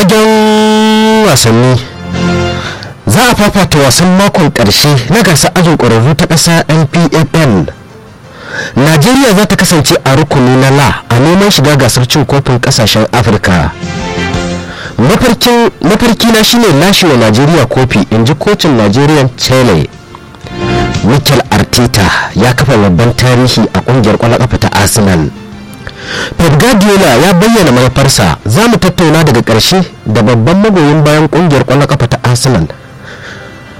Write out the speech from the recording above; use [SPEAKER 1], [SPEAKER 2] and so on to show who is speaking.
[SPEAKER 1] fagen wasanni za a fafata wasan makon ƙarshe na gasar ajin ƙwararru ta ƙasa npfl najeriya za ta kasance a rukuni na la a neman shiga gasar cin kofin ƙasashen afirka mafarki na shine lashewa najeriya kofi in ji kocin nigerian chile mikel arteta ya kafa babban tarihi a kungiyar kwallon kafa ta arsenal pep guardiola ya bayyana manufarsa za mu tattauna daga ƙarshe da babban magoyin bayan kungiyar kwallon kafa ta arsenal